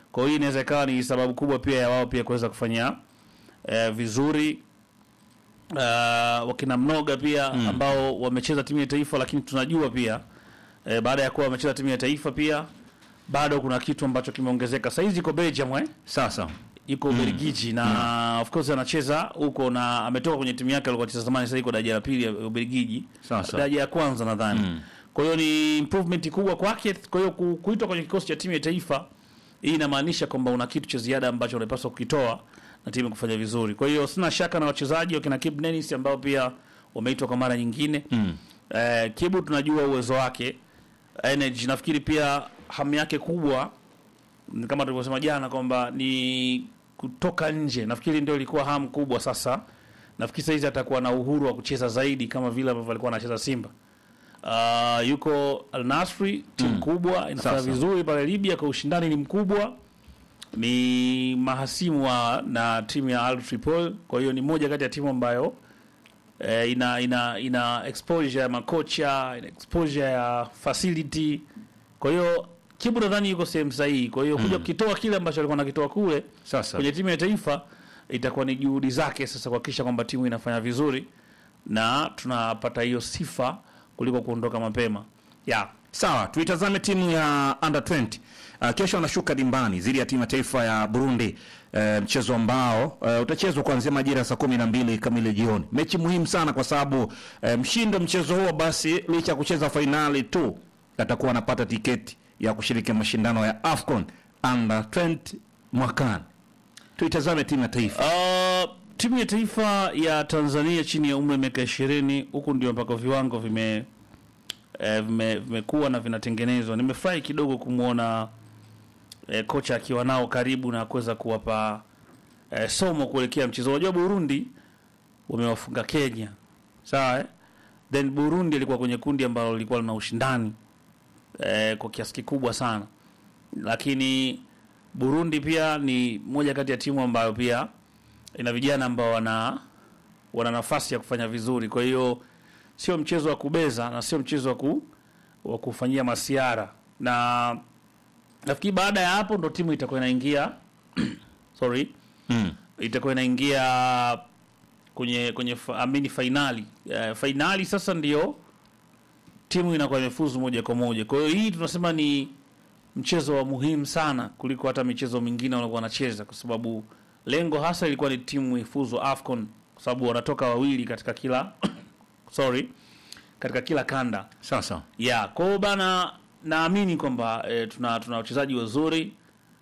Kwa hiyo inaweza ikawa ni sababu kubwa pia ya wao pia kuweza kufanya eh, vizuri uh, wakina Mnoga pia ambao wamecheza timu ya taifa, lakini tunajua pia eh, baada ya kuwa wamecheza timu ya taifa pia bado kuna kitu ambacho kimeongezeka. Saizi iko Belgium eh? Sasa yuko Ubelgiji na of course anacheza huko na ametoka kwenye timu yake alikuwa anacheza zamani, sasa yuko daraja la pili ya Ubelgiji, Sasa. daraja ya kwanza nadhani. Kwa hiyo ni improvement kubwa kwake. Kwa hiyo ku- kuitwa kwenye kikosi cha timu ya taifa, hii inamaanisha kwamba una kitu cha ziada ambacho unapaswa kukitoa na timu kufanya vizuri. Kwa hiyo sina shaka na wachezaji wakina Kip Dennis ambao pia wameitwa kwa mara nyingine. Eh, Kibu tunajua uwezo wake, energy, nafikiri pia hamu yake kubwa ni kama tulivyosema jana kwamba ni kutoka nje. Nafikiri ndio ilikuwa hamu kubwa. Sasa nafikiri saizi atakuwa na uhuru wa kucheza zaidi kama vile ambavyo alikuwa anacheza Simba. Uh, yuko Al Nasri, timu kubwa inafanya Sasa. vizuri pale Libya, kwa ushindani ni mkubwa, ni mahasimu wa na timu ya Al Tripoli. Kwa hiyo ni moja kati ya timu ambayo eh, ina ina ina exposure ya makocha, ina exposure ya facility. Kwa hiyo Kibu nadhani yuko sehemu sahihi. Kwa hiyo kuja kukitoa kile ambacho alikuwa anakitoa kule sasa kwenye timu ya taifa itakuwa ni juhudi zake sasa kuhakikisha kwamba timu inafanya vizuri na tunapata hiyo sifa kuliko kuondoka mapema. Yeah. Sawa, tuitazame timu ya under 20. Uh, kesho wanashuka dimbani dhidi ya timu ya taifa ya Burundi, uh, mchezo ambao uh, utachezwa kuanzia majira ya saa kumi na mbili kamili jioni. Mechi muhimu sana kwa sababu uh, mshindi wa mchezo huo basi licha ya kucheza fainali tu atakuwa anapata tiketi ya kushiriki mashindano ya AFCON under 20 mwakani. Tuitazame timu ya taifa. Uh, timu ya taifa ya Tanzania chini ya umri wa miaka ishirini huku ndio mpaka viwango vime eh, vime- vimekuwa na vinatengenezwa. Nimefurahi kidogo kumwona eh, kocha akiwa nao karibu na kuweza kuwapa eh, somo kuelekea mchezo. Unajua Burundi wamewafunga Kenya, sawa eh? Then Burundi ilikuwa kwenye kundi ambalo lilikuwa lina ushindani eh, kwa kiasi kikubwa sana, lakini Burundi pia ni moja kati ya timu ambayo pia ina vijana ambao wana wana nafasi ya kufanya vizuri. Kwa hiyo sio mchezo wa kubeza na sio mchezo wa ku, wa kufanyia masiara, na nafikiri baada ya hapo ndo timu itakuwa inaingia sorry, Mm. itakuwa inaingia kwenye kwenye fa- amini fainali uh, fainali sasa ndio timu inakuwa imefuzu moja kwa moja. Kwa hiyo hii tunasema ni mchezo wa muhimu sana kuliko hata michezo mingine walikuwa wanacheza, kwa sababu lengo hasa ilikuwa ni timu ifuzu AFCON, kwa sababu wanatoka wawili katika kila sorry, katika kila kanda Sasa ya kwa hiyo bana, naamini kwamba e, tuna tuna wachezaji wazuri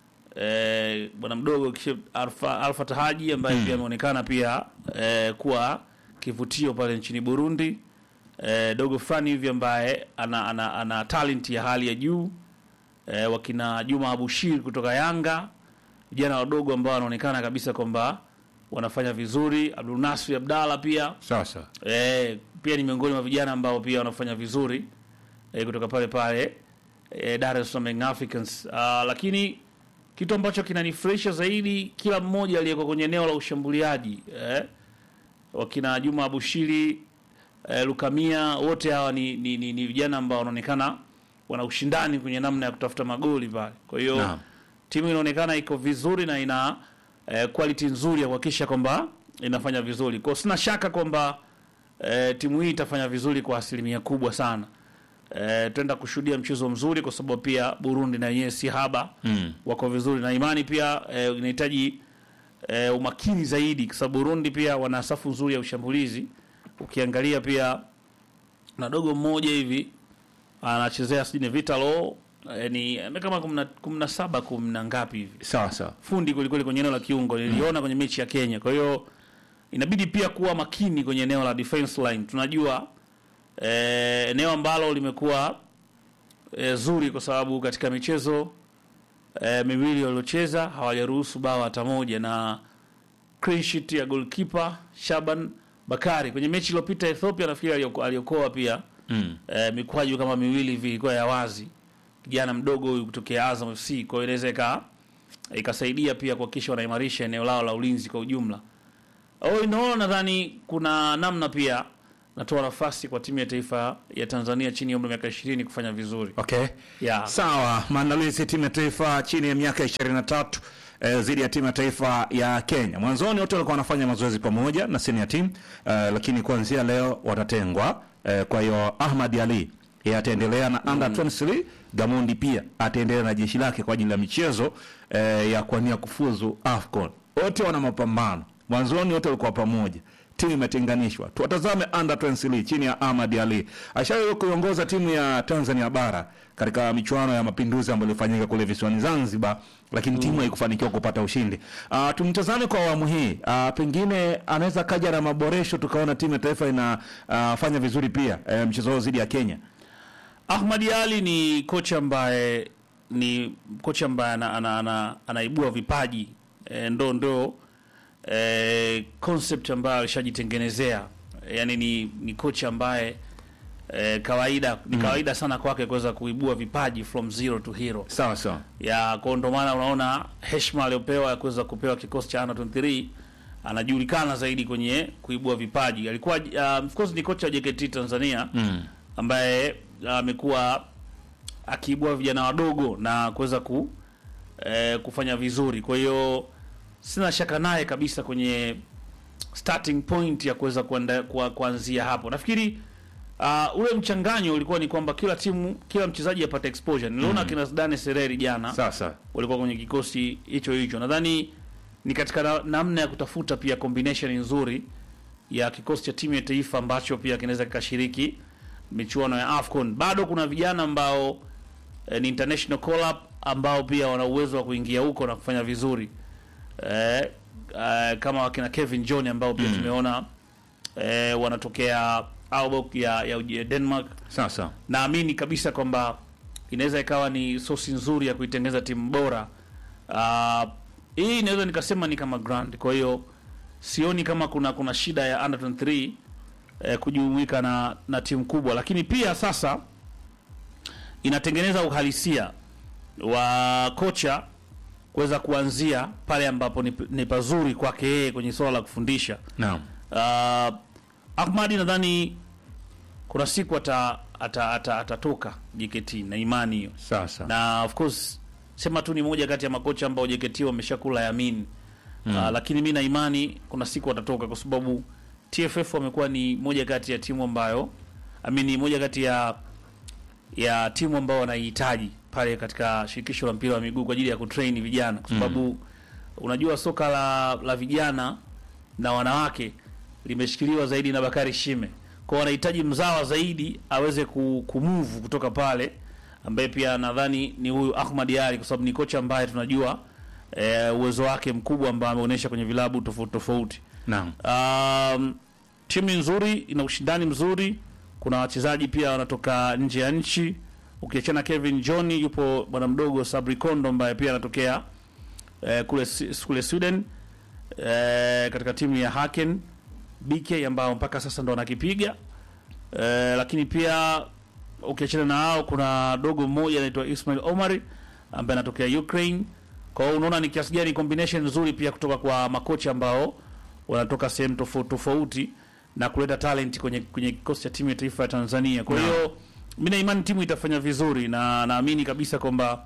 e, bwana mdogo kisha Alfa, Alfa Tahaji ambaye pia ameonekana pia e, kuwa kivutio pale nchini Burundi e, dogo fulani hivi ambaye ana, ana, ana talent ya hali ya juu e, wakina Juma Abushir kutoka Yanga, vijana wadogo ambao wanaonekana kabisa kwamba wanafanya vizuri. Abdul Nasri Abdalla pia sasa Eh, pia ni miongoni mwa vijana ambao pia wanafanya vizuri eh, kutoka pale pale eh, Dar es Salaam Young Africans. Ah, lakini kitu ambacho kinanifurahisha zaidi kila mmoja aliyekuwa kwenye eneo la ushambuliaji eh, wakina Juma Abushiri eh, Lukamia wote hawa ni, ni, ni, ni vijana ambao wanaonekana wana ushindani kwenye namna ya kutafuta magoli pale. Kwa hiyo Naam. timu inaonekana iko vizuri na ina eh, quality nzuri ya kuhakikisha kwamba inafanya vizuri. Kwa hiyo sina shaka kwamba eh, timu hii itafanya vizuri kwa asilimia kubwa sana. Eh, tutaenda kushuhudia mchezo mzuri kwa sababu pia Burundi na yenyewe si haba Mm. wako vizuri na imani pia eh, inahitaji eh, umakini zaidi kwa sababu Burundi pia wana safu nzuri ya ushambulizi. Ukiangalia pia na dogo mmoja hivi anachezea sijui ni Vitalo eh, ni eh, kama kumna, kumna saba kumna ngapi hivi sasa fundi kwelikweli kwenye eneo la kiungo niliona kwenye mechi ya Kenya. Kwa hiyo inabidi pia kuwa makini kwenye eneo la defense line. Tunajua eh, eneo ambalo limekuwa eh, zuri kwa sababu katika michezo eh, miwili waliocheza hawajaruhusu bao hata moja, na clean sheet ya goalkeeper Shaban Bakari kwenye mechi iliyopita Ethiopia, nafikiri alioko- aliokoa pia mm. eh, mikwaju kama miwili hivi ilikuwa ya wazi, kijana mdogo huyu kutokea Azam FC. Kwa hiyo inaweza ika ikasaidia pia kuhakikisha wanaimarisha eneo lao la ulinzi kwa ujumla. Au inaona, nadhani kuna namna pia natoa nafasi kwa timu ya taifa ya Tanzania chini ya umri wa miaka 20 kufanya vizuri. Okay. Yeah. Sawa, maandalizi ya timu ya taifa chini ya miaka 23 eh, dhidi ya timu ya taifa ya Kenya. Mwanzoni wote walikuwa wanafanya mazoezi pamoja na senior team eh, lakini kuanzia leo watatengwa. Eh, kwa hiyo Ahmad Ali yeye ataendelea na under 23, Gamondi pia ataendelea na jeshi lake kwa ajili ya michezo eh, ya kuania kufuzu AFCON. Wote wana mapambano. Mwanzoni wote walikuwa pamoja. Timu imetenganishwa. Tuwatazame under 23 chini ya Ahmad Ali. Ashawahi kuiongoza timu ya Tanzania bara katika michuano ya mapinduzi ambayo ilifanyika kule visiwani Zanzibar, lakini timu haikufanikiwa kupata ushindi. Uh, tumtazame kwa awamu hii. Uh, pengine anaweza kaja na maboresho tukaona timu ya taifa inafanya uh, vizuri pia uh, mchezo wao dhidi ya Kenya. Ahmad Ali ni kocha ambaye ni kocha ambaye ana, ana, ana, anaibua vipaji e, ndo ndo e, concept ambayo alishajitengenezea yani ni, ni kocha ambaye e, kawaida ni kawaida sana kwake kuweza kuibua vipaji from zero to hero Sawa sawa. ya kwa ndo maana unaona heshima aliyopewa ya kuweza kupewa kikosi cha under 23 anajulikana zaidi kwenye kuibua vipaji. Alikuwa uh, of course ni kocha wa JKT Tanzania Mm. ambaye amekuwa akiibua vijana wadogo na kuweza ku eh, kufanya vizuri. Kwa hiyo sina shaka naye kabisa kwenye starting point ya kuweza kuanda- kwa- kuanzia hapo. Nafikiri uh, ule mchanganyo ulikuwa ni kwamba kila timu kila mchezaji apate exposure. Niliona kina Zidane Sereri jana Sawa sawa. walikuwa kwenye kikosi hicho hicho. Nadhani ni katika na, namna ya kutafuta pia combination nzuri ya kikosi cha timu ya taifa ambacho pia kinaweza kikashiriki michuano ya AFCON. Bado kuna vijana ambao eh, ni international call up ambao pia wana uwezo wa kuingia huko na kufanya vizuri eh, eh, kama wakina Kevin John ambao pia tumeona eh, wanatokea Aalborg ya, ya, ya Denmark Sawa sawa. naamini kabisa kwamba inaweza ikawa ni sosi nzuri ya kuitengeneza timu bora. Uh, hii inaweza nikasema ni kama grand. Kwa hiyo sioni kama kuna kuna shida ya under 23 eh, kujumuika na na timu kubwa, lakini pia sasa inatengeneza uhalisia wa kocha kuweza kuanzia pale ambapo ni, ni pazuri kwake yeye kwenye swala la kufundisha. Naam. Uh, Ahmadi nadhani kuna siku ata ata- ata- atatoka JKT na imani hiyo, Sawa sawa. na of course sema tu ni moja kati ya makocha ambao JKT wameshakula yamini mm. uh, lakini mi na imani kuna siku atatoka kwa sababu TFF wamekuwa ni moja kati ya timu ambayo amini moja kati ya ya timu ambao wanaihitaji pale katika shirikisho la mpira wa miguu kwa ajili ya kutrain vijana kwa sababu unajua soka la la vijana na wanawake limeshikiliwa zaidi na Bakari Shime. Kwa wanahitaji mzawa zaidi aweze ku- kumove kutoka pale, ambaye pia nadhani ni huyu Ahmad Ali, kwa sababu ni kocha ambaye tunajua eh, uwezo wake mkubwa ambao ameonyesha kwenye vilabu tofauti tofauti. Naam. Um, timu nzuri, ina ushindani mzuri. Kuna wachezaji pia wanatoka nje ya nchi, ukiachana Kevin John, yupo bwana mdogo Sabri Kondo ambaye pia anatokea eh, kule Si- kule Sweden eh, katika timu ya Haken BK ambao mpaka sasa ndo wanakipiga eh, lakini pia ukiachana na hao kuna dogo mmoja anaitwa Ismail Omari ambaye anatokea Ukraine. Kwa hiyo unaona ni kiasi gani combination nzuri pia kutoka kwa makocha ambao wanatoka sehemu tofauti tofauti na kuleta talent kwenye kwenye kikosi cha timu ya taifa ya Tanzania. Kwa hiyo mimi na imani timu itafanya vizuri na naamini kabisa kwamba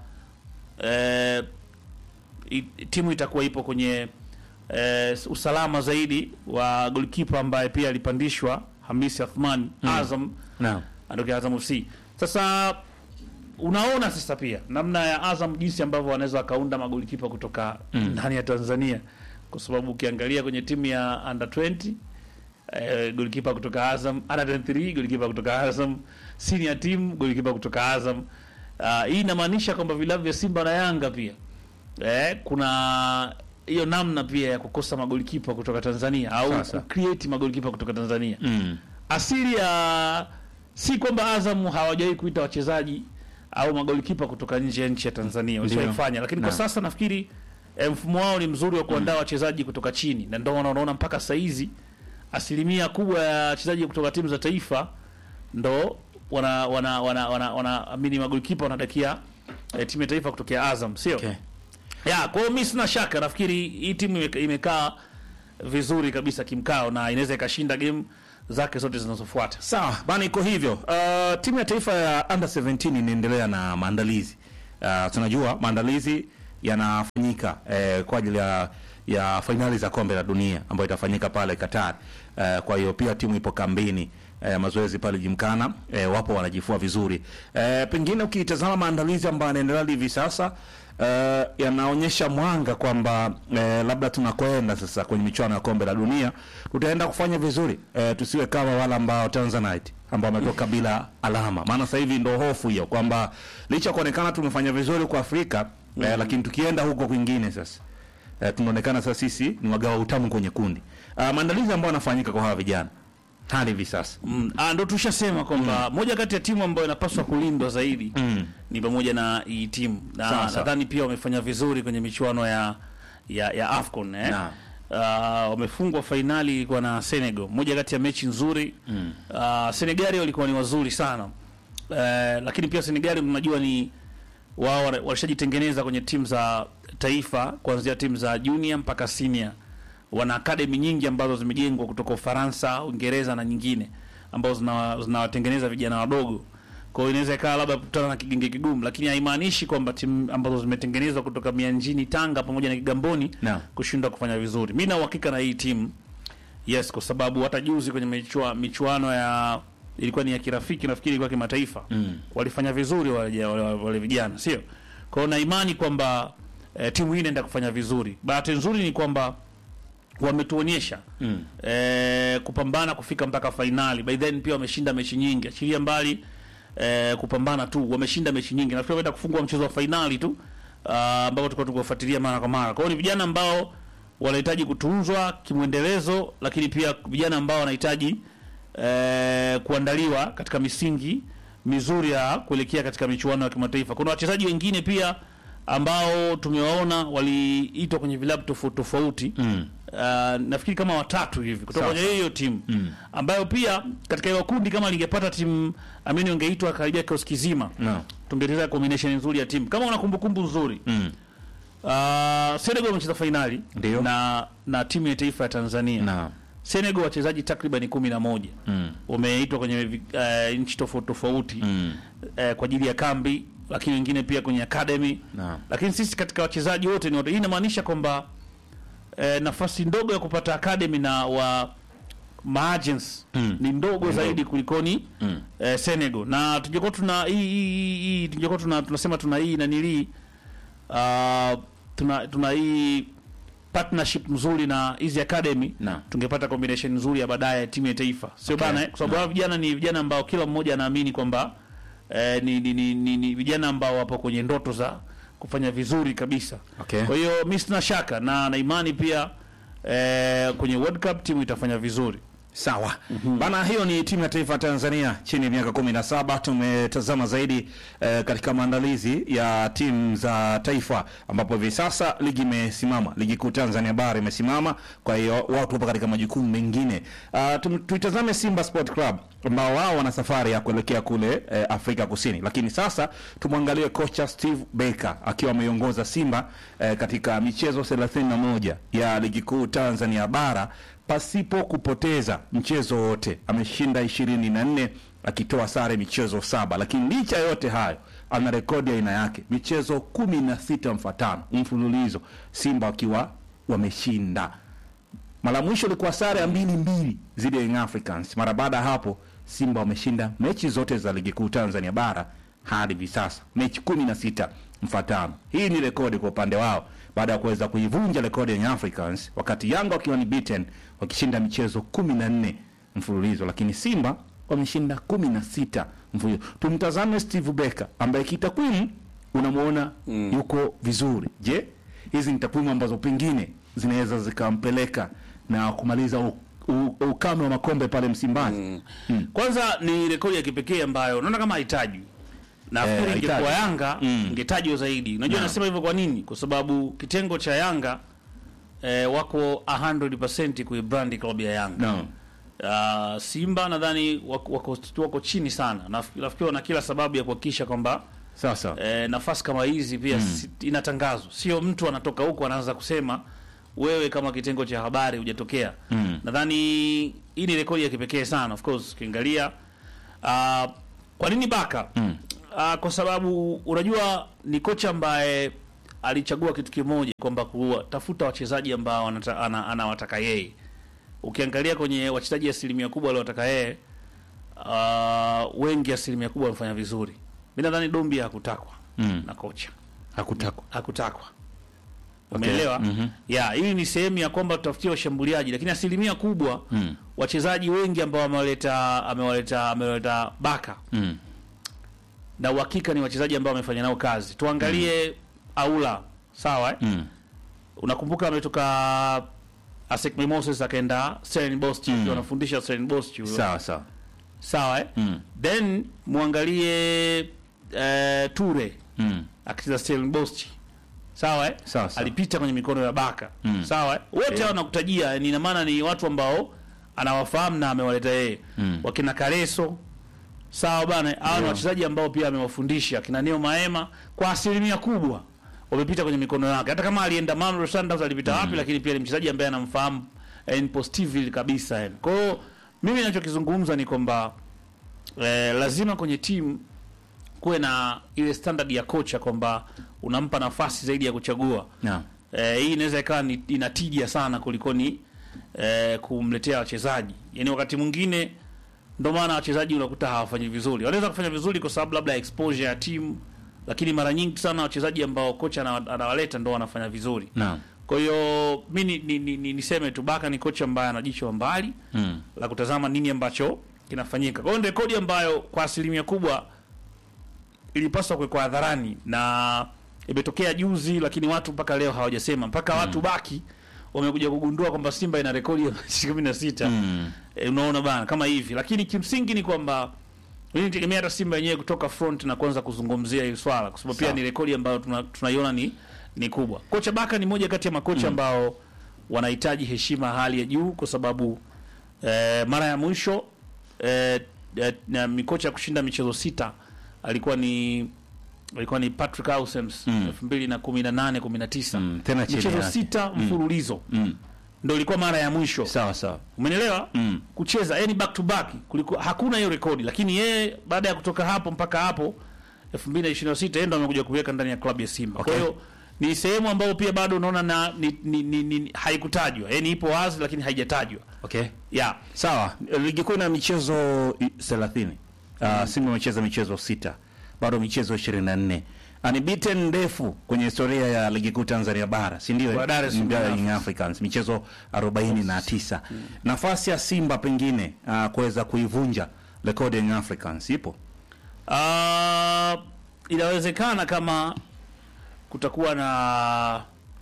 eh, i- timu itakuwa ipo kwenye eh, usalama zaidi wa goalkeeper ambaye pia alipandishwa Hamisi Athman Azam Naam. anatokea Azam FC. Sasa unaona sasa pia namna ya Azam jinsi ambavyo wanaweza wakaunda magolikipa kutoka ndani ya Tanzania, kwa sababu ukiangalia kwenye timu ya under 20 eh, golikipa kutoka Azam, under 23 golikipa kutoka Azam, senior team golikipa kutoka Azam. Ah, hii inamaanisha kwamba vilabu vya Simba na Yanga pia eh, kuna hiyo namna pia ya kukosa magolikipa kutoka Tanzania au Sasa. create magolikipa kutoka Tanzania Mm. asili ya si kwamba Azam hawajawahi kuita wachezaji au magolikipa kutoka nje ya nchi ya Tanzania walishaifanya, lakini kwa Naam. sasa nafikiri eh, mfumo wao ni mzuri wa kuandaa wachezaji kutoka chini, na ndio maana unaona mpaka saa hizi asilimia kubwa ya wachezaji kutoka timu za taifa ndo wana wana wana wana, wana amini magolikipa wanadakia eh, timu ya taifa kutokea Azam, sio Okay. ya kwa hiyo mi sina shaka, nafikiri hii timu ime- imekaa vizuri kabisa kimkao na inaweza ikashinda game zake zote zinazofuata. Sawa bana, iko hivyo. Uh, timu ya taifa ya under 17 inaendelea na maandalizi. Uh, tunajua maandalizi yanafanyika eh, kwa ajili ya ya fainali za kombe la dunia ambayo itafanyika pale Qatar. Uh, kwa hiyo pia timu ipo kambini eh, mazoezi pale Jimkana eh, wapo wanajifua vizuri. Eh, pengine ukitazama maandalizi ambayo yanaendelea hivi sasa eh, yanaonyesha mwanga kwamba eh, labda tunakwenda sasa kwenye michuano ya kombe la dunia tutaenda kufanya vizuri eh, tusiwe kama wale ambao Tanzanite ambao wametoka bila alama. Maana sasa hivi ndo hofu hiyo kwamba licha ya kuonekana tumefanya vizuri kwa Afrika eh, lakini tukienda huko kwingine sasa eh, tunaonekana sasa sisi ni wagawa utamu kwenye kundi. Uh, maandalizi ambayo yanafanyika kwa hawa vijana hadi hivi sasa Mm, ah, ndo tushasema kwamba moja kati ya timu ambayo inapaswa kulindwa zaidi Mm. ni pamoja na hii timu Sawa, na sawa. nadhani pia wamefanya vizuri kwenye michuano ya ya, ya AFCON eh. Naam. Ah, wamefungwa fainali ilikuwa na Senegal, moja kati ya mechi nzuri mm. Senegali walikuwa ni wazuri sana eh, lakini pia Senegali mnajua ni wao wana- walishajitengeneza kwenye timu za taifa kuanzia timu za junior mpaka senior. Wana academy nyingi ambazo zimejengwa kutoka Ufaransa, Uingereza na nyingine ambazo zina- zinawatengeneza vijana wadogo. Kwa hiyo inaweza ikawa labda kukutana na kigenge kigumu, lakini haimaanishi kwamba timu ambazo zimetengenezwa kutoka Mianjini, Tanga pamoja na Kigamboni Naam. kushindwa kufanya vizuri. Mimi na uhakika na hii timu yes, kwa sababu hata juzi kwenye michua, michuano ya ilikuwa ni ya kirafiki, nafikiri ilikuwa kimataifa Mm. walifanya vizuri wale, wale, wale vijana, sio? Kwa hiyo na imani kwamba eh, timu hii inaenda kufanya vizuri. Bahati nzuri ni kwamba wametuonyesha Mm. eh, kupambana kufika mpaka fainali. By then pia wameshinda mechi nyingi, achilia mbali eh, kupambana tu, wameshinda mechi nyingi. Nafikiri wameenda kufungua mchezo wa fainali tu ah, ambao tulikuwa tukifuatilia mara kwa mara. Kwa hiyo ni vijana ambao wanahitaji kutunzwa kimwendelezo, lakini pia vijana ambao wanahitaji eh, kuandaliwa katika misingi mizuri ya kuelekea katika michuano ya kimataifa. Kuna wachezaji wengine pia ambao tumewaona waliitwa kwenye vilabu tofauti tofauti Mm. Uh, nafikiri kama watatu hivi kutoka Sawa, kwenye hiyo timu ambayo pia katika hiyo kundi kama lingepata timu amini ungeitwa karibia kioski kizima No. tungeeleza combination nzuri ya timu kama una kumbukumbu nzuri Mm. uh, Senegal wamecheza fainali Ndio. na na timu ya taifa ya Tanzania Na. Senegal wachezaji takriban kumi na moja Mm. wameitwa kwenye vi- eh, nchi tofauti tofauti Mm. eh, kwa ajili ya kambi, lakini wengine pia kwenye academy. Naam. Lakini sisi katika wachezaji wote ni wote. Hii inamaanisha kwamba eh, nafasi ndogo ya kupata academy na wa maagents Mm. ni ndogo Ni zaidi kulikoni Mm. eh, Senegal na tungekuwa tuna hii hii hii tungekuwa tuna tunasema tuna hii na nili uh, tuna tuna hii partnership nzuri na hizi academy Naam. tungepata combination nzuri ya baadaye ya timu ya taifa sio Okay. bana eh? kwa sababu hao vijana ni vijana ambao kila mmoja anaamini kwamba eh, ni, ni, ni, ni, ni vijana ambao wapo kwenye ndoto za kufanya vizuri kabisa Okay. kwa hiyo mi sina shaka na na imani pia eh, kwenye World Cup timu itafanya vizuri Sawa bana, hiyo ni timu ya taifa ya Tanzania chini ya miaka kumi na saba. Tumetazama zaidi eh, katika maandalizi ya timu za taifa, ambapo hivi sasa ligi imesimama, ligi kuu Tanzania bara imesimama. Kwa hiyo watu wapo katika majukumu mengine. Uh, tum, tuitazame Simba Sport Club ambao wao wana safari ya kuelekea kule eh, Afrika Kusini, lakini sasa tumwangalie kocha Steve Baker akiwa ameiongoza Simba eh, katika michezo 31 ya ligi kuu Tanzania bara pasipo kupoteza mchezo wote. Ameshinda ishirini na nne akitoa sare michezo saba, lakini licha ya yote hayo ana rekodi ya aina yake, michezo kumi na sita mfatano mfululizo, Simba wakiwa wameshinda. Mara mwisho ilikuwa sare ya mbili mbili zidi ya Young Africans. Mara baada ya hapo Simba wameshinda mechi zote za ligi kuu Tanzania bara hadi hivi sasa, mechi kumi na sita mfatano. Hii ni rekodi kwa upande wao baada ya kuweza kuivunja rekodi ya Young Africans, wakati Yanga wakiwa ni beaten wakishinda michezo kumi na nne mfululizo, lakini Simba wameshinda kumi na sita mfululizo. Tumtazame Steve Becker ambaye kitakwimu unamwona yuko vizuri. Je, hizi ni takwimu ambazo pengine zinaweza zikampeleka na kumaliza u, u, ukame wa makombe pale Msimbazi? Kwanza ni rekodi ya kipekee ambayo naona kama haitajwi. Nafikiri Eh, ingekuwa haitajwi. Yanga Mm. ingetajwa zaidi. Unajua Naam. nasema hivyo kwa nini? Kwa sababu kitengo cha Yanga eh, wako 100% kuibrandi klabu ya Yanga. No. Uh, Simba nadhani wako, wako, wako chini sana. Naf- Nafikiri wana kila sababu ya kuhakikisha kwamba Sasa eh, nafasi kama hizi pia si, inatangazwa, sio mtu anatoka huko anaanza kusema wewe kama kitengo cha habari hujatokea. Mm. Nadhani hii ni rekodi ya kipekee sana of course ukiangalia. Uh, kwa nini Baka? Mm. Uh, kwa sababu unajua ni kocha ambaye alichagua kitu kimoja kwamba kuwatafuta wachezaji ambao anata- ana- anawataka yeye. Ukiangalia kwenye wachezaji asilimia kubwa aliowataka yeye uh, wengi asilimia kubwa wamefanya vizuri. Mimi nadhani Dombi hakutakwa Mm. na kocha Hakutakwa. hakutakwa. Okay. Umeelewa? Mhm. Ya, hii ni sehemu ya kwamba tutafutie washambuliaji, lakini asilimia kubwa Mm. wachezaji wengi ambao amewaleta amewaleta amewaleta Baka Mm. na uhakika ni wachezaji ambao wamefanya nao kazi. Tuangalie Aula, sawa eh? Mm. Unakumbuka ametoka Asec Mimosas akaenda Stellenbosch Mm. mm. wanafundisha Stellenbosch huyo. Sawa sawa. Sawa eh? Mm. Then muangalie eh, Ture Mm. akicheza Stellenbosch. Sawa eh? Sawa sawa. alipita kwenye mikono ya Baka Mm. sawa eh? wote hao nakutajia ni ina maana ni watu ambao anawafahamu na amewaleta yeye Mm. wakina Kareso sawa bana hao ni Yeah. wachezaji ambao pia amewafundisha kina Neo Maema kwa asilimia kubwa wamepita kwenye mikono yake hata kama alienda Mamelodi Sundowns alipita wapi lakini pia ni mchezaji ambaye anamfahamu eh, ni positively kabisa yani kwa hiyo mimi ninachokizungumza ni kwamba eh, lazima kwenye timu kuwe na ile standard ya kocha kwamba unampa nafasi zaidi ya kuchagua Naam. Eh, hii inaweza ikawa ni inatija sana kulikoni eh, kumletea wachezaji. Yaani wakati mwingine ndio maana wachezaji unakuta hawafanyi vizuri. Wanaweza kufanya vizuri kwa sababu labda exposure ya timu, lakini mara nyingi sana wachezaji ambao kocha ana- anawaleta ndio wanafanya vizuri. Naam. Kwa hiyo mi ni, ni, ni, ni, niseme tu Baka ni kocha ambaye ana jicho la mbali Mm. la kutazama nini ambacho kinafanyika. Kwa hiyo ni rekodi ambayo kwa asilimia kubwa ilipaswa kuwekwa hadharani na imetokea juzi, lakini watu mpaka leo hawajasema, mpaka watu baki wamekuja kugundua kwamba Simba ina rekodi ya mechi kumi na sita. Mm. E, unaona bana kama hivi, lakini kimsingi ni kwamba mimi nitegemea hata Simba yenyewe kutoka front na kuanza kuzungumzia hili swala, kwa sababu pia Sawa. ni rekodi ambayo tuna- tunaiona ni ni kubwa. Kocha Baka ni moja kati ya makocha ambao wanahitaji heshima ya hali ya juu, kwa sababu eh, mara ya mwisho eh, eh, na mikocha ya kushinda michezo sita alikuwa ni alikuwa ni Patrick Ausems Mm. 2018 19 Mm. Tena chini michezo yake. sita mfululizo Mm. ndio ilikuwa mara ya mwisho Sawa sawa. Umenielewa? Mm. Kucheza yani back to back kulikuwa hakuna hiyo rekodi, lakini yeye baada ya kutoka hapo mpaka hapo 2026 yeye ndo amekuja kuweka ndani ya klabu ya Simba. Okay. Kwa hiyo ni sehemu ambayo pia bado unaona na ni, ni, ni, ni, haikutajwa. Yaani ipo wazi lakini haijatajwa. Okay. Yeah. Sawa, ligi kuu ina michezo i- 30. Uh, Simba imecheza michezo sita, bado michezo 24. Unbeaten ndefu kwenye historia ya ligi kuu Tanzania bara, si ndio? Kwa Dar es Salaam Young Africans. Africans michezo 49. Nafasi ya Simba pengine uh, kuweza kuivunja rekodi ya Young Africans ipo. Ah, inawezekana kama kutakuwa na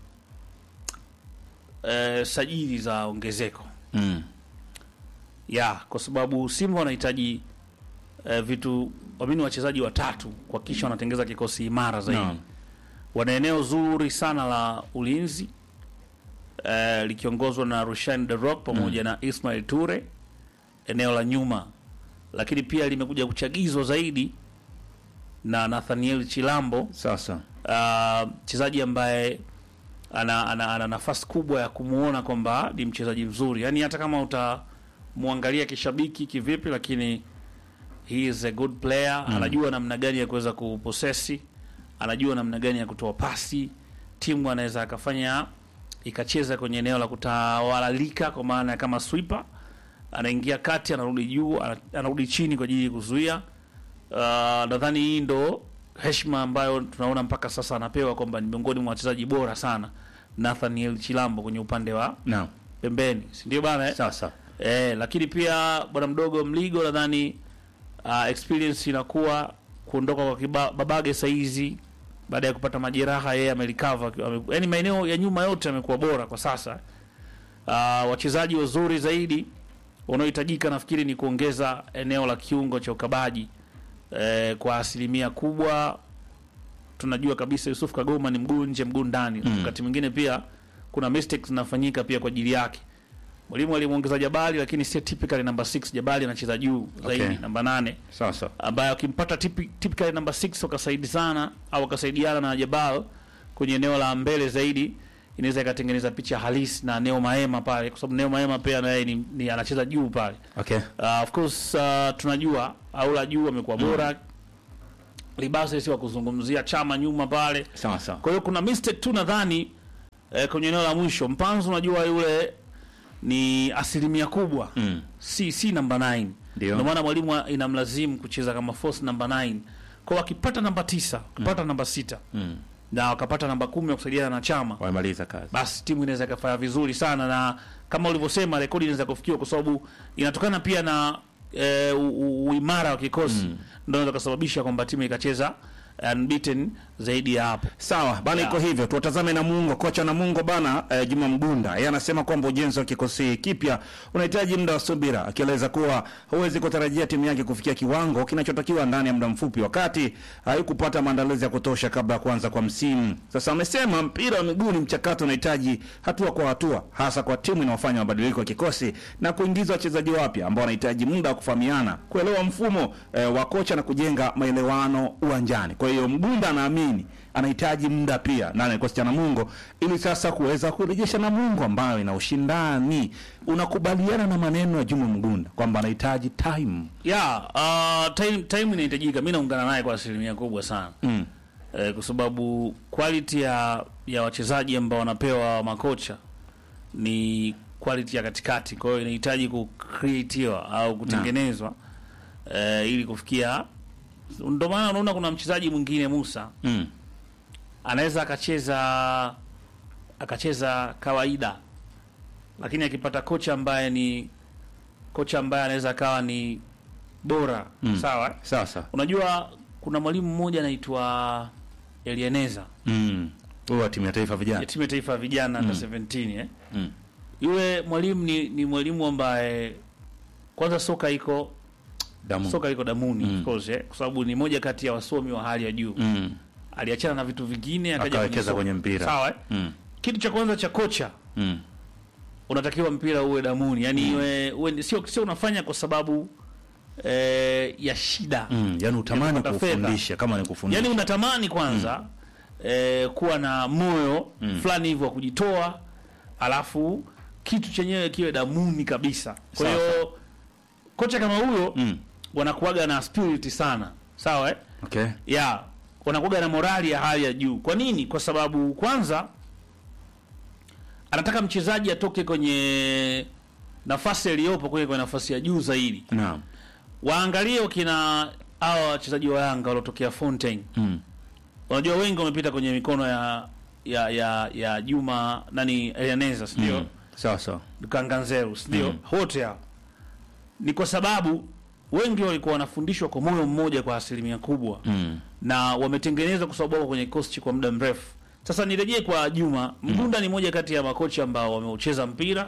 eh, sajili za ongezeko. Mm. ya kwa sababu Simba wanahitaji eh, vitu wamini wachezaji watatu kuhakikisha wanatengeza kikosi imara zaidi. Naam. Wana eneo zuri sana la ulinzi eh, likiongozwa na Rushan De Rock pamoja na Ismail Ture eneo la nyuma, lakini pia limekuja kuchagizwa zaidi na Nathaniel Chilambo Sasa. Ah, mchezaji ambaye ana, ana, ana nafasi kubwa ya kumuona kwamba ni mchezaji mzuri, yaani hata kama utamwangalia kishabiki kivipi, lakini he is a good player anajua namna gani ya kuweza kuposesi, anajua namna gani ya kutoa pasi, timu anaweza akafanya ikacheza kwenye eneo la kutawalalika, kwa maana ya kama sweeper, anaingia kati, anarudi juu, ana- anarudi chini kwa ajili ya kuzuia. Uh, nadhani hii ndo heshima ambayo tunaona mpaka sasa anapewa kwamba ni miongoni mwa wachezaji bora sana Nathaniel Chilambo kwenye upande wa Naam. pembeni, si ndio bana eh? Sasa. Eh, lakini pia bwana mdogo Mligo nadhani uh, experience inakuwa kuondoka kwa kiba, Babage saizi baada ya kupata majeraha yeye amelikava, yaani maeneo ya nyuma yote amekuwa bora kwa sasa. Uh, wachezaji wazuri zaidi wanaohitajika nafikiri ni kuongeza eneo la kiungo cha ukabaji eh, kwa asilimia kubwa. Tunajua kabisa Yusuf Kagoma ni mguu nje mguu ndani, Mm. wakati mwingine pia kuna mistakes zinafanyika pia kwa ajili yake. Mwalimu alimuongeza Jabali, lakini si typically number 6. Jabali anacheza juu zaidi Okay. namba nane Sasa. ambaye akimpata tipi- typically number 6 wakasaidi sana au wakasaidiana na Jabal kwenye eneo la mbele zaidi, inaweza ikatengeneza picha halisi na Neo Maema pale, kwa sababu Neo Maema pia naye ni, ni anacheza juu pale. Okay. Uh, of course uh, tunajua Aula juu amekuwa bora Libase si wa kuzungumzia chama nyuma pale. Sawa sawa. Kwa hiyo kuna mistake tu nadhani eh, kwenye eneo la mwisho. Mpanzu unajua yule ni asilimia kubwa Mm. si si namba 9. Ndio. Ndio maana mwalimu inamlazimu kucheza kama force namba 9. Kwa wakipata namba tisa, wakipata namba sita Mm. na wakapata namba kumi ya kusaidiana na chama Wamemaliza kazi. basi timu inaweza ikafanya vizuri sana, na kama ulivyosema, rekodi inaweza kufikiwa kwa sababu inatokana pia na e, u- u- uimara wa kikosi mm. ndio inaweza kusababisha kwamba timu ikacheza unbeaten zaidi ya hapo. Sawa bana, Yeah. iko hivyo. Tuwatazame Namungo. Kocha Namungo bana eh, Juma Mgunda yeye anasema kwamba ujenzi wa kikosi kipya unahitaji muda wa subira, akieleza kuwa huwezi kutarajia timu yake kufikia kiwango kinachotakiwa ndani ya muda mfupi, wakati haikupata maandalizi ya kutosha kabla ya kuanza kwa msimu. Sasa amesema mpira wa miguu ni mchakato, unahitaji hatua kwa hatua, hasa kwa timu inayofanya mabadiliko ya kikosi na kuingiza wachezaji wapya ambao wanahitaji muda wa kufahamiana, kuelewa mfumo eh, wa kocha na kujenga maelewano uwanjani. Kwa hiyo Mgunda anaamini anahitaji muda pia ndani ya kikosi cha Namungo ili sasa kuweza kurejesha Namungo ambayo ina ushindani. Unakubaliana na maneno ya Juma Mgunda kwamba anahitaji time? Yeah, uh, time, time inahitajika. Mimi naungana naye kwa asilimia kubwa sana Mm. eh, kwa sababu quality ya ya wachezaji ambao wanapewa makocha ni quality ya katikati, kwa hiyo inahitaji kucreatiwa au kutengenezwa eh, ili kufikia. Ndio maana unaona kuna mchezaji mwingine Musa Mm. anaweza akacheza akacheza kawaida, lakini akipata kocha ambaye ni kocha ambaye anaweza akawa ni bora Mm. sawa. Sawa sawa. Unajua kuna mwalimu mmoja anaitwa Elieneza Mm. Huyo wa timu ya taifa ya vijana. timu ya taifa ya vijana under 17 eh. Mm. Yule mwalimu ni, ni mwalimu ambaye kwanza soka iko Damu. soka liko damuni Mm. of course eh, kwa sababu ni moja kati ya wasomi wa hali ya juu Mm. aliachana na vitu vingine akaja Akawekeza soka. kwenye mpira. sawa eh? Mm. kitu cha kwanza cha kocha Mm. unatakiwa mpira uwe damuni yani iwe, uwe sio sio unafanya kwa sababu eh, ya shida Mm. Yaani utamani kupata fedha. kufundisha kama ni kufundisha. yani unatamani kwanza eh, kuwa na moyo Mm. fulani hivyo wa kujitoa alafu kitu chenyewe kiwe damuni kabisa kwa Sawa, hiyo kocha kama huyo Mm. wanakuwaga na spirit sana sawa eh? Okay. ya wanakuwaga na morali ya hali ya juu kwa nini kwa sababu kwanza anataka mchezaji atoke kwenye nafasi aliyopo kwenye kwenye nafasi ya juu zaidi Naam. waangalie wakina hawa wachezaji wa Yanga waliotokea Fontaine Mm. unajua wengi wamepita kwenye mikono ya ya ya, ya Juma nani Elianeza si ndio Mm. Sawa sawa. Kanganzeru si ndio Mm. wote hao ni kwa sababu wengi walikuwa wanafundishwa kwa moyo mmoja kwa asilimia kubwa Mm. na wametengenezwa kwa sababu wako kwenye kosti kwa muda mrefu. Sasa nirejee kwa Juma Mgunda, ni moja kati ya makocha ambao wameucheza mpira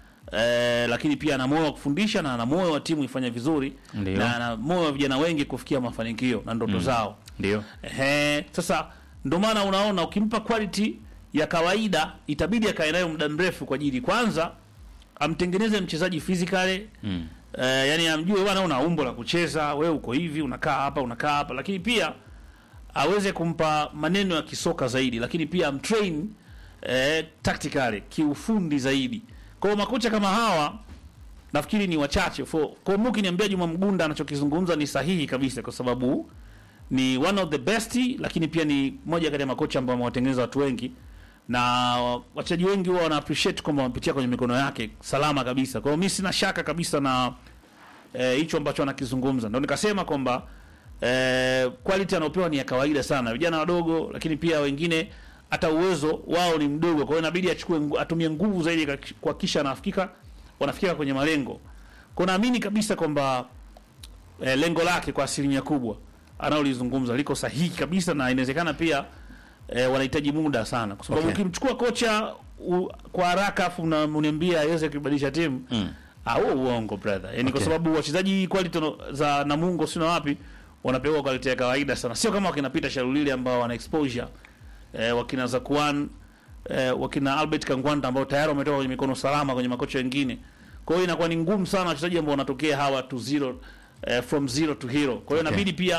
eh, lakini pia ana moyo wa kufundisha na ana moyo wa timu ifanye vizuri Ndio. na ana moyo wa vijana wengi kufikia mafanikio na ndoto zao. Ndio. Ehe, sasa ndio maana unaona ukimpa quality ya kawaida itabidi akae nayo muda mrefu kwa ajili kwanza amtengeneze mchezaji physically Mm. Eh, yani amjue bwana una umbo la kucheza, wewe uko hivi, unakaa hapa, unakaa hapa, lakini pia aweze kumpa maneno ya kisoka zaidi, lakini pia amtrain eh, tactically kiufundi zaidi. Kwa hiyo makocha kama hawa nafikiri ni wachache. For kwa hiyo ukiniambia Juma Mgunda anachokizungumza ni sahihi kabisa, kwa sababu ni one of the best, lakini pia ni moja kati ya makocha ambao wamewatengeneza watu wengi na wachezaji wengi huwa wana appreciate kwamba wamepitia kwenye mikono yake salama kabisa. Kwa hiyo mimi sina shaka kabisa na eh, hicho ambacho anakizungumza. Ndio nikasema kwamba eh, quality anaopewa ni ya kawaida sana, vijana wadogo, lakini pia wengine hata uwezo wao ni mdogo. Kwa hiyo inabidi achukue ngu- atumie nguvu zaidi kak- kuhakikisha anafikika wanafika kwenye malengo. Kwa hiyo naamini kabisa kwamba eh, lengo lake kwa asilimia kubwa anaolizungumza liko sahihi kabisa, na inawezekana pia eh, wanahitaji muda sana, kwa sababu Okay. ukimchukua kocha u, kwa haraka afu una- uniambia aweze kubadilisha timu Mm. Ah, huo uongo brother. Yaani kwa Okay. sababu wachezaji quality no- za Namungo sina wapi wanapewa quality ya kawaida sana. Sio kama wakina Peter Shalulile ambao wana exposure. Eh, wakina Zakuan eh, wakina Albert Kangwanda ambao tayari wametoka kwenye mikono salama kwenye makocha wengine. Kwa hiyo inakuwa ni ngumu sana wachezaji ambao wanatokea hawa to zero eh, from zero to hero. Kwa hiyo Okay. inabidi pia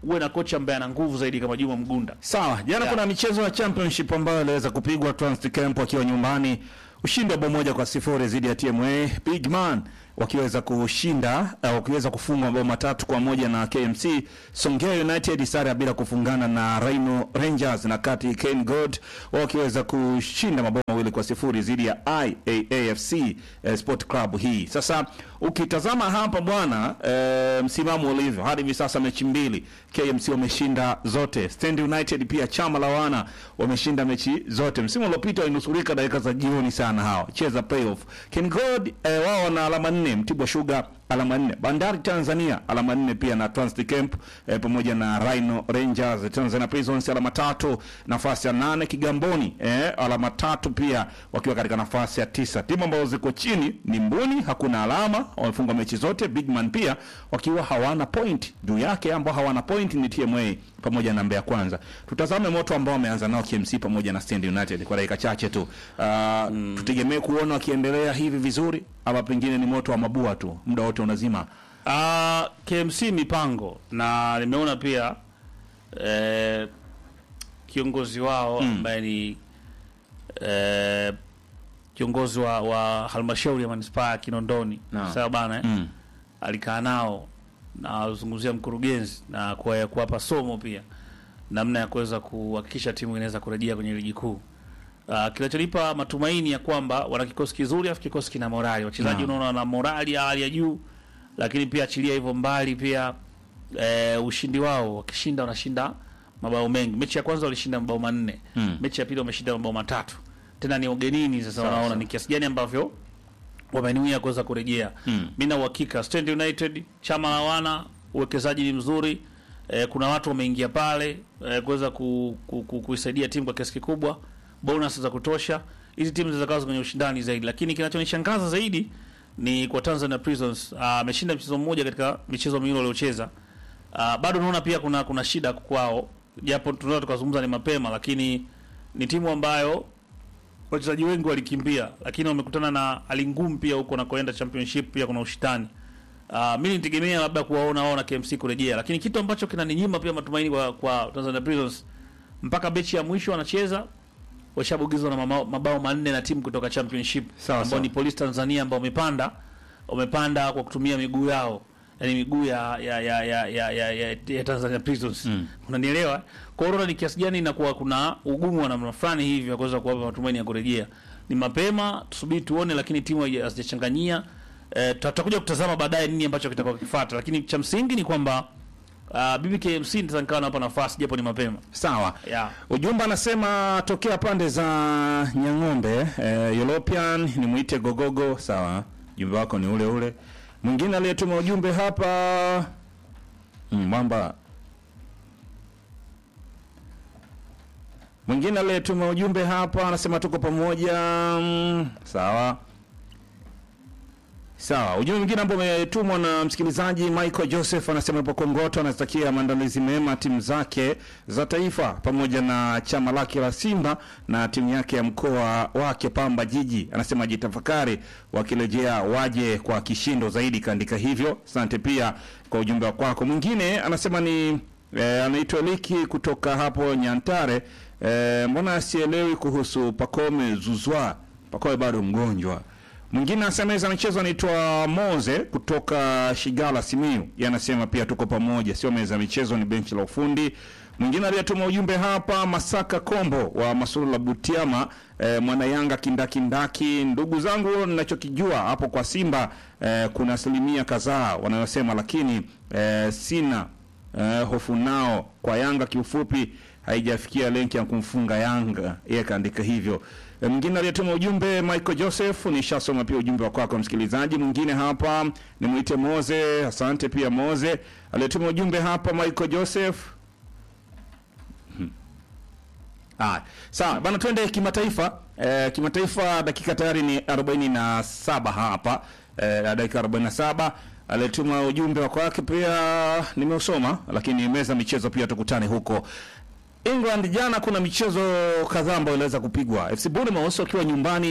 uwe na kocha ambaye ana nguvu zaidi kama Juma Mgunda. Sawa, jana Yeah. kuna michezo ya championship ambayo iliweza kupigwa Transit Camp wakiwa nyumbani, ushindi wa bao moja kwa sifuri dhidi ya TMA Bigman wakiweza kushinda uh, wakiweza kufungwa mabao matatu kwa moja na KMC. Songea United sare ya bila kufungana na Rhino Rangers, na kati Ken God wao wakiweza kushinda mabao mawili kwa sifuri dhidi ya IAAFC eh, Sport Club hii. Sasa ukitazama hapa bwana eh, msimamo ulivyo hadi hivi sasa mechi mbili KMC wameshinda zote. Stand United pia chama la wana wameshinda mechi zote. Msimu uliopita walinusurika dakika za jioni sana hawa cheza playoff. Ken God eh, wao wana alama nne, Mtibwa Sugar alama nne, Bandari Tanzania alama nne pia na Transit Camp eh, pamoja na Rhino Rangers. Tanzania Prisons alama tatu, nafasi ya nane. Kigamboni eh, alama tatu pia wakiwa katika nafasi ya tisa. Timu ambazo ziko chini ni Mbuni, hakuna alama, wamefunga mechi zote. Bigman pia wakiwa hawana point juu yake, ambao hawana point ni TMA pamoja na Mbeya Kwanza. Tutazame moto ambao wameanza nao KMC pamoja na Stand United kwa dakika chache tu. Uh, tutegemee kuona wakiendelea hivi vizuri ama pengine ni moto wa mabua tu muda wote unazima. Uh, KMC mipango na nimeona pia eh, kiongozi wao ambaye ni eh, kiongozi wa, wa halmashauri ya manispaa ya Kinondoni Naam. sawa bana eh? Mm. alikaa nao na alizungumzia mkurugenzi na kuwa- kuwapa somo pia namna ya kuweza kuhakikisha timu inaweza kurejea kwenye ligi kuu. Uh, kinachonipa matumaini ya kwamba wana kikosi kizuri, afu kikosi kina morali. Wachezaji Naam. unaona wana morali ya hali ya juu, lakini pia achilia hivyo mbali pia eh, ushindi wao wakishinda, wanashinda mabao mengi. Mechi ya kwanza walishinda mabao manne Mm. mechi ya pili wameshinda mabao matatu, tena ni ugenini. Sasa Sawa, unaona sawa. ni kiasi gani ambavyo wamenuia kuweza kurejea. Mm. Mimi na uhakika Stand United chama la wana uwekezaji ni mzuri. Eh, kuna watu wameingia pale eh, kuweza ku, ku, ku, kuisaidia timu kwa kiasi kikubwa, bonus za kutosha. Hizi timu zitakazo kwenye ushindani zaidi, lakini kinachonishangaza zaidi ni kwa Tanzania Prisons Ah, ameshinda mchezo mmoja katika michezo miwili waliocheza. Ah, bado naona pia kuna kuna shida kwao, japo tunaweza tukazungumza ni mapema, lakini ni timu ambayo wachezaji wengi walikimbia, lakini wamekutana na hali ngumu pia huko nakoenda championship, pia kuna ushindani. Uh, mi nitegemea labda kuwaona wao na KMC kurejea, lakini kitu ambacho kinaninyima pia matumaini kwa, kwa Tanzania Prisons mpaka mechi ya mwisho wanacheza washabugizwa na mabao, mabao manne na timu kutoka championship Sawa, ambao sawa. ni Police Tanzania ambao wamepanda wamepanda kwa kutumia miguu yao yani miguu ya ya ya ya, ya, ya, ya, ya Tanzania Prisons Mm. unanielewa kwa hiyo unaona ni kiasi gani inakuwa kuna ugumu wa namna fulani hivi ya kuweza kuwapa matumaini ya kurejea ni mapema tusubiri tuone lakini timu haija- hazijachanganyia eh, tuta- tutakuja kutazama baadaye nini ambacho kitakuwa kifuata lakini cha msingi ni kwamba uh, BBKMC nitaweza nikawa nawapa nafasi japo ni mapema Sawa. yeah. Ujumbe anasema tokea pande za Nyang'ombe eh, European ni muite gogogo. Sawa, ujumbe wako ni ule ule. Mwingine aliyetuma ujumbe hapa mm, mwamba mwingine aliyetuma ujumbe hapa anasema tuko pamoja. Mm, sawa Sawa, ujumbe mwingine ambao umetumwa na msikilizaji Michael Joseph anasema ipo Kongoto, anazitakia maandalizi mema timu zake za taifa pamoja na chama lake la Simba na timu yake ya mkoa wake Pamba Jiji. Anasema ajitafakari, wakirejea waje kwa kishindo zaidi. Kaandika hivyo, asante pia kwa ujumbe wa kwako. Mwingine anasema ni eh, anaitwa Liki kutoka hapo Nyantare. Eh, mbona sielewi kuhusu Pakome Zuzwa? Pakome bado mgonjwa. Mwingine anasema hizo michezo anaitwa Moze kutoka Shigala Simiyu. Yeye anasema pia tuko pamoja, sio meza ya michezo, ni benchi la ufundi. Mwingine aliyetuma ujumbe hapa Masaka Kombo wa Masuru la Butiama, eh, mwana Yanga kindakindaki. Ndugu zangu, ninachokijua hapo kwa Simba eh, kuna asilimia kadhaa wanayosema, lakini eh, sina eh, hofu nao. Kwa Yanga kiufupi haijafikia lenki ya kumfunga Yanga, yeye kaandika hivyo. E, mwingine aliyetuma ujumbe Michael Joseph, nishasoma pia ujumbe wa kwako msikilizaji. Mwingine hapa ni mwite Moze, asante pia Moze aliyetuma ujumbe hapa Michael Joseph. Hmm. Ah, sawa bana, twende kimataifa. E, kimataifa dakika tayari ni 47 hapa e, dakika 47 aliyetuma ujumbe wa kwake pia nimeusoma, lakini meza michezo pia tukutane huko England jana kuna michezo kadhaa ambayo iliweza kupigwa. FC Bournemouth wakiwa nyumbani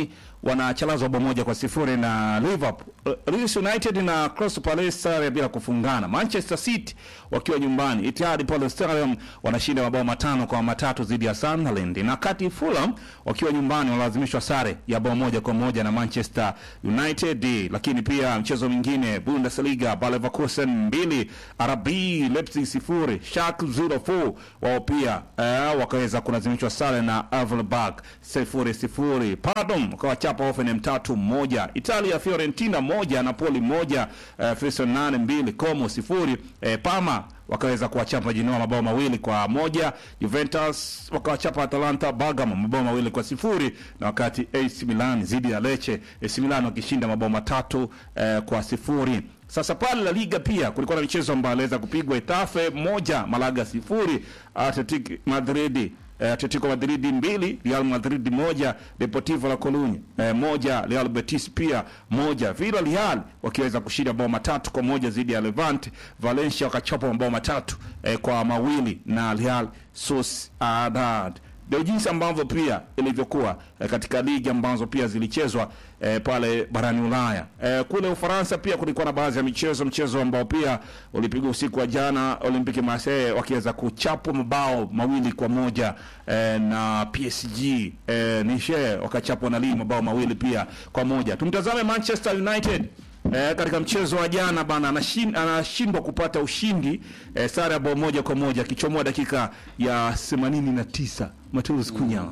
wanachalazwa bao moja kwa sifuri na Liverpool. Uh, Leeds United na Crystal Palace sare bila kufungana. Manchester City wakiwa nyumbani Etihad Palace Stadium wanashinda mabao matano kwa matatu dhidi ya Sunderland, na kati Fulham wakiwa nyumbani walazimishwa sare ya bao moja kwa moja na Manchester United. Lakini pia mchezo mwingine Bundesliga, Bayer Leverkusen mbili RB Leipzig sifuri Schalke 04 wao pia eh, wakaweza kulazimishwa sare na Wolfsburg sifuri sifuri. Pardon wakawachapa Hoffenheim tatu moja. Italia Fiorentina moja Napoli moja eh, Frisson nane mbili Como sifuri eh, Parma wakaweza kuwachapa Genoa mabao mawili kwa moja. Juventus wakawachapa Atalanta Bergamo mabao mawili kwa sifuri, na wakati AC Milan zidi ya Lecce, AC Milan wakishinda mabao matatu eh, kwa sifuri. Sasa pale La Liga pia kulikuwa na michezo ambayo aliweza kupigwa. Etafe moja Malaga sifuri, Athletic Madrid eh, Atletico Madrid mbili Real Madrid moja Deportivo La Coruña eh, moja Real Betis pia moja Villarreal wakiweza kushinda bao matatu kwa moja dhidi ya Levante. Valencia wakachapa mabao matatu eh, kwa mawili na Real Sociedad. Ndio jinsi ambavyo pia ilivyokuwa eh, katika ligi ambazo pia zilichezwa eh, pale barani Ulaya. Eh, kule Ufaransa pia kulikuwa na baadhi ya michezo, mchezo ambao pia ulipigwa usiku wa jana, Olympique Marseille wakiweza kuchapwa mabao mawili kwa moja eh, na PSG eh, Nice wakachapwa na Lille mabao mawili pia kwa moja. Tumtazame Manchester United Eh, katika mchezo wa jana bana anashin- anashindwa kupata ushindi eh, sare ya bao moja kwa moja akichomoa dakika ya 89 Mateus Cunha.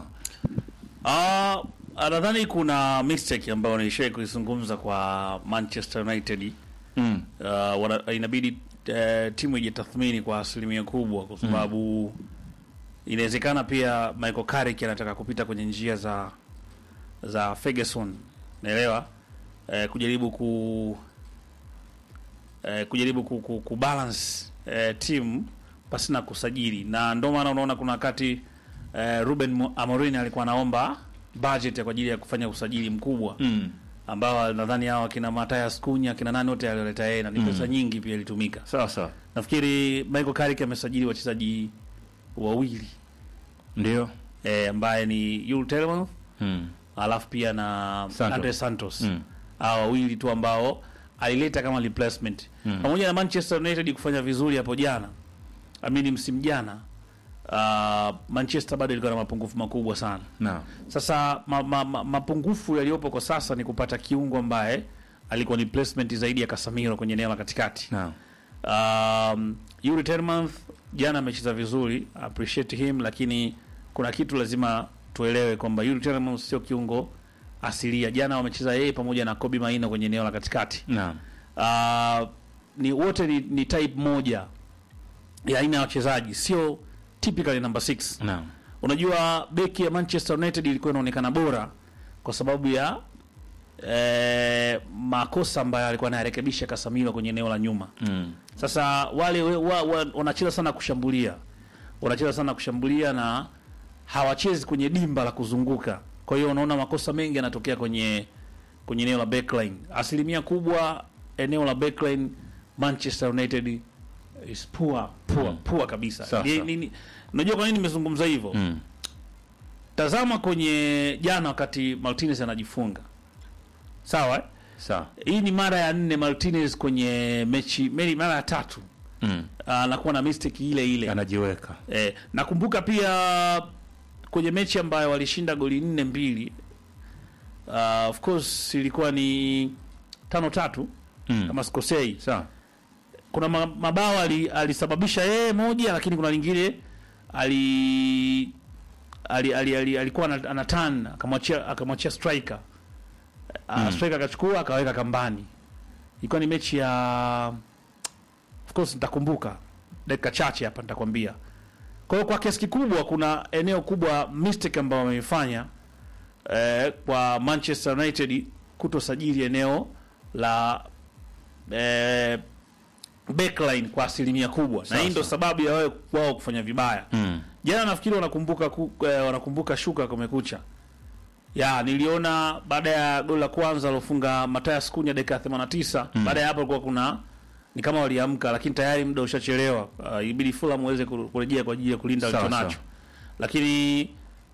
Ah, nadhani kuna mistake ambayo nilishai kuizungumza kwa Manchester United. Mm. Uh, wana, inabidi uh, timu ijitathmini kwa asilimia kubwa kwa sababu inawezekana pia Michael Carrick anataka kupita kwenye njia za za Ferguson, naelewa uh, kujaribu ku uh, kujaribu ku, ku, ku balance uh, timu pasina kusajili, na ndio maana unaona kuna wakati uh, Ruben Mo- Amorim alikuwa anaomba budget ya kwa ajili ya kufanya usajili mkubwa Mm. ambao nadhani hao akina Mathias Cunha akina nani wote alioleta yeye na ni pesa nyingi pia ilitumika. Sawa sawa. Nafikiri Michael Carrick amesajili wachezaji wawili Ndio. eh, ambaye ni Yul Tielemans Mm. alafu pia na Santos. Andre Santos Mm. hao wawili tu ambao alileta kama replacement Mm. pamoja na Manchester United kufanya vizuri hapo jana, amini msimu jana. Uh, Manchester bado ilikuwa na mapungufu makubwa sana. Naam. Sasa ma, ma, ma, mapungufu yaliyopo kwa sasa ni kupata kiungo ambaye alikuwa ni placement zaidi ya Casemiro kwenye eneo la katikati. Naam. Um, Yuri Tielemans jana amecheza vizuri, appreciate him, lakini kuna kitu lazima tuelewe kwamba Yuri Tielemans sio kiungo asilia. Jana wamecheza yeye pamoja na Kobe Maina kwenye eneo la katikati. Naam. Uh, ni wote ni, ni type moja ya aina ya wachezaji, sio typically number 6. Naam. Unajua beki ya Manchester United ilikuwa inaonekana bora kwa sababu ya eh, makosa ambayo alikuwa anayarekebisha Casemiro kwenye eneo la nyuma. Mm. Sasa wale we- wa, wa, wanacheza sana kushambulia, wanacheza sana kushambulia na hawachezi kwenye dimba la kuzunguka. Kwa hiyo unaona makosa mengi yanatokea kwenye kwenye eneo la backline. Asilimia kubwa eneo la backline Manchester United is poor, poor, Mm. poor kabisa. Sawa, Ni- sawa. ni- ni- Unajua kwa nini nimezungumza hivyo? Mm. Tazama kwenye jana wakati Martinez anajifunga. Sawa? eh? Sawa. Hii ni mara ya nne Martinez kwenye mechi, meli mara ya tatu Mm. anakuwa na mistake ile ile. Anajiweka. Eh, nakumbuka pia kwenye mechi ambayo walishinda goli nne mbili. Uh, of course ilikuwa ni tano tatu Mm. kama sikosei. Sawa. Kuna ma- mabao ali, alisababisha yeye moja, lakini kuna lingine ali ali, ali, ali alikuwa ana- ana turn akamwachia akamwachia striker uh, Mm. striker akachukua akaweka kambani. Ilikuwa ni mechi ya of course nitakumbuka dakika chache hapa nitakwambia. Kwa hiyo kwa kiasi kikubwa kuna eneo kubwa mistake ambayo wameifanya eh, kwa Manchester United kutosajili eneo la eh, backline kwa asilimia kubwa, na Sawa, hii ndio sawa. sababu ya wao wao kufanya vibaya. Mm. Jana nafikiri wanakumbuka ku, eh, wanakumbuka shuka kumekucha. Ya niliona baada ya goli la kwanza alofunga Mathias Cunha dakika ya 89, Mm. baada ya hapo kulikuwa kuna ni kama waliamka, lakini tayari muda ushachelewa. Uh, ibidi Fulham waweze ku- kurejea kwa ajili ya kulinda Sawa, walichonacho. sawa. Lakini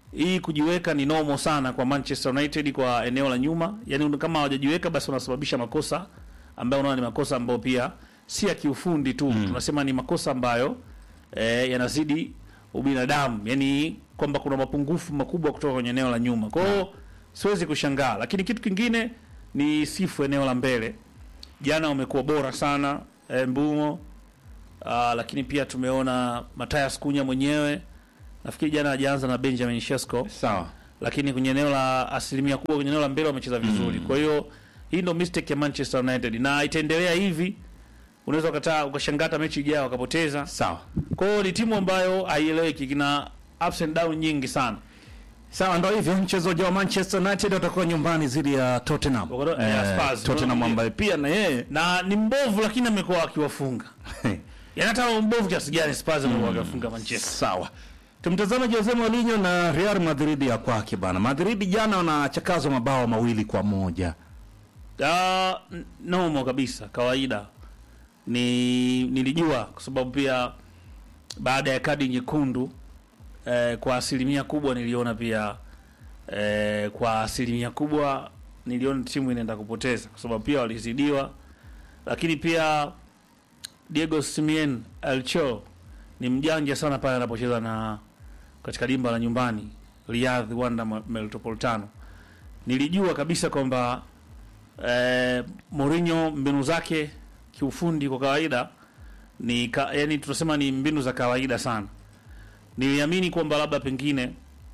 hii kujiweka ni normal sana kwa Manchester United kwa eneo la nyuma. Yaani kama hawajajiweka basi wanasababisha makosa ambayo unaona ni makosa ambayo pia si ya kiufundi tu. Tunasema ni makosa ambayo eh, yanazidi ubinadamu. Yaani kwamba kuna mapungufu makubwa kutoka kwenye eneo la nyuma. Kwa hiyo siwezi kushangaa. Lakini kitu kingine ni sifu eneo la mbele. Jana wamekuwa bora sana eh, Mbumo. Ah, lakini pia tumeona Mathias Kunya mwenyewe nafikiri jana hajaanza na Benjamin Shesko, Sawa. lakini kwenye eneo la asilimia kubwa kwenye eneo la mbele wamecheza vizuri. Kwa hiyo hii ndio mistake ya Manchester United na itaendelea hivi, unaweza ukataa ukashangaa hata mechi ijayo wakapoteza. Sawa. Kwa hiyo ni timu ambayo haieleweki, kina ups and down nyingi sana. Sawa, ndo hivyo. Mchezaji wa Manchester United watakuwa nyumbani dhidi ya Tottenham. Wakado- ya Spurs. Tottenham ambaye pia na yeye Na ni mbovu, lakini amekuwa akiwafunga. Yaani hata mbovu kiasi gani Spurs amekuwa akiwafunga Manchester. Sawa. Tumtazame Jose Mourinho na Real Madrid ya kwake bana. Madrid jana wanachakazwa mabao mawili kwa moja. Ah, n- nomo kabisa, kawaida. Ni nilijua kwa sababu pia baada ya kadi nyekundu eh, kwa asilimia kubwa niliona pia eh, kwa asilimia kubwa niliona timu inaenda kupoteza kwa sababu pia walizidiwa, lakini pia Diego Simeone Elcho ni mjanja sana pale anapocheza na katika dimba la nyumbani Riyadh Wanda Metropolitano. Nilijua kabisa kwamba eh, Mourinho mbinu zake kiufundi kwa kawaida ni ka, yani tunasema ni mbinu za kawaida sana. Niliamini kwamba labda pengine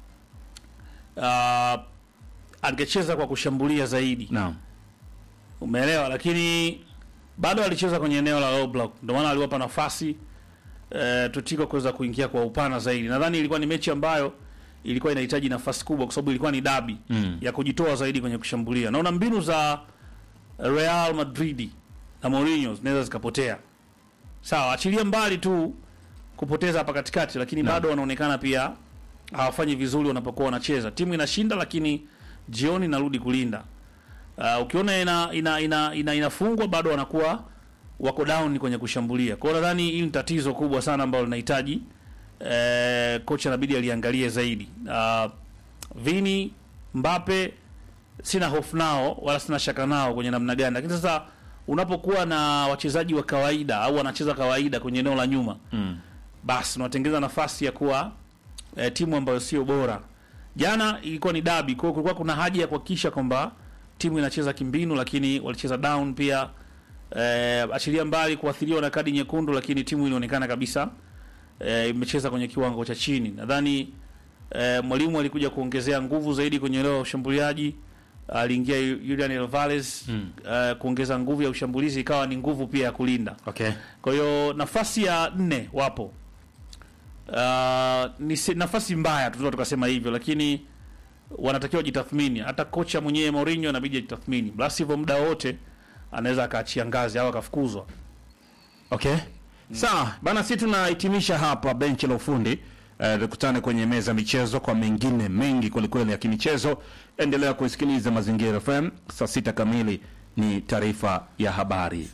uh, angecheza kwa kushambulia zaidi, Naam. umeelewa, lakini bado alicheza kwenye eneo la low block, ndio maana aliwapa nafasi eh, Tutiko kuweza kuingia kwa upana zaidi. Nadhani ilikuwa ni mechi ambayo ilikuwa inahitaji nafasi kubwa, kwa sababu ilikuwa ni dabi Mm. ya kujitoa zaidi kwenye kushambulia. Naona mbinu za Real Madrid na Mourinho zinaweza zikapotea. Sawa, achilia mbali tu kupoteza hapa katikati, lakini Naam. bado wanaonekana pia hawafanyi vizuri wanapokuwa wanacheza. Timu inashinda, lakini jioni inarudi kulinda. Uh, ukiona ina, ina, ina, ina, inafungwa bado wanakuwa wako down kwenye kushambulia. Kwa hiyo nadhani hii ni tatizo kubwa sana ambalo linahitaji eh, kocha inabidi aliangalie zaidi. Uh, Vini, Mbappe sina hofu nao wala sina shaka nao kwenye namna gani, lakini sasa unapokuwa na wachezaji wa kawaida au wanacheza kawaida kwenye eneo la nyuma Mm. basi unatengeza nafasi ya kuwa eh, timu ambayo sio bora. Jana ilikuwa ni dabi, kwa hiyo kulikuwa kuna haja ya kuhakikisha kwamba timu inacheza kimbinu, lakini walicheza down pia. Eh, achilia mbali kuathiriwa na kadi nyekundu, lakini timu ilionekana kabisa eh, imecheza kwenye kiwango cha chini. Nadhani eh, mwalimu alikuja kuongezea nguvu zaidi kwenye eneo la ushambuliaji. Aliingia Julian Alvarez Mm. eh, kuongeza nguvu ya ushambulizi, ikawa ni nguvu pia ya kulinda. Okay. Kwa hiyo nafasi ya nne wapo. Uh, ni se- nafasi mbaya tunaweza tukasema hivyo, lakini wanatakiwa jitathmini. Hata kocha mwenyewe Mourinho inabidi ajitathmini, la sivyo muda wote anaweza akaachia ngazi au akafukuzwa. Okay. Sawa, bana sisi tunahitimisha hapa benchi la ufundi. Eh, tukutane kwenye meza ya michezo kwa mengine mengi kwelikweli ya kimichezo. Endelea kusikiliza Mazingira FM. Saa sita kamili ni taarifa ya habari.